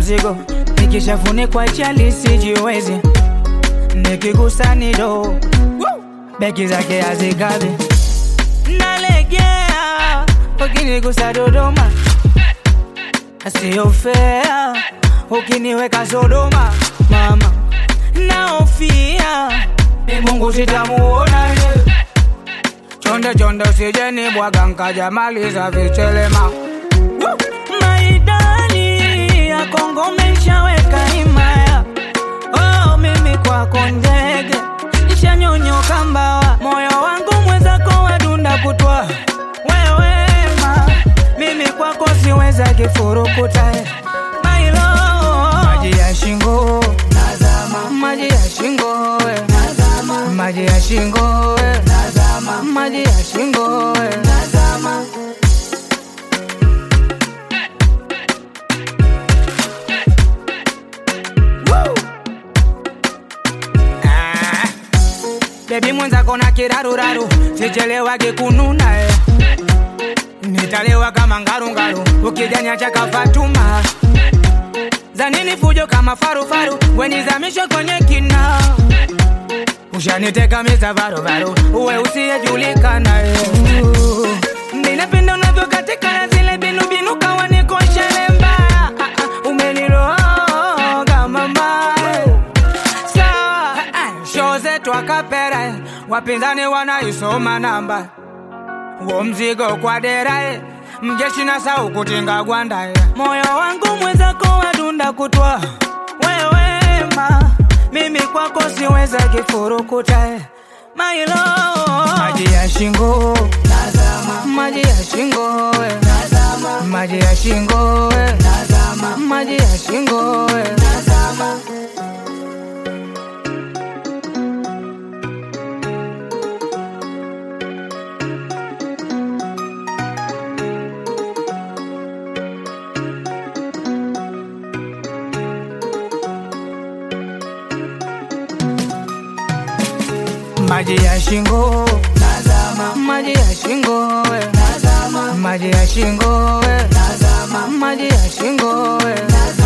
mzigo, nikishafunikwa chali sijiwezi, nikigusa ni do beki zake hazikabi, nalegea ukinigusa Dodoma, sio fair ukiniweka Sodoma, mama naofia Mungu sitamuona ye. Chonde chonde usijeni bwaga nkaja maliza vichelema Woo! maidani ya Kongo umeshaweka himaya oh, mimi kwako ndege ishanyonyoka mbawa moyo wangu mwenzako wadunda kutwa wewema mimi kwako siweza kifurukuta mailo maji ya shingo nazama maji ya shingo we. nazama maji ya shingo we. nazama maji ya shingo we. nazama Woo! Ah. Baby mwenzako na kiraruraru sichelewage kununa eh. Nitalewa kama ngarungaru ukijanya chaka Fatuma zanini fujo kama farufaru wenizamishe kwenye kina ushaniteka miza varuvaru uwe usiyejulikana eh. ninapenda unavyokatika na zile binubinu kawa nikoshelemba umeniroga mama eh. sawa sho zetu akapera eh. wapinzani wanaisoma namba uo mzigo kwa dera eh. mjeshi na sau kutinga gwanda eh. moyo wangu mwenzako wadunda kutwa wewema mimi kwako siweza kifurukuta eh. mailo maji ya shingo nazama maji ya shingo eh. nazama maji ya shingo eh. nazama maji ya shingo eh. nazama maji ya shingo nazama maji ya shingo we nazama maji ya shingo we nazama maji ya shingo we nazama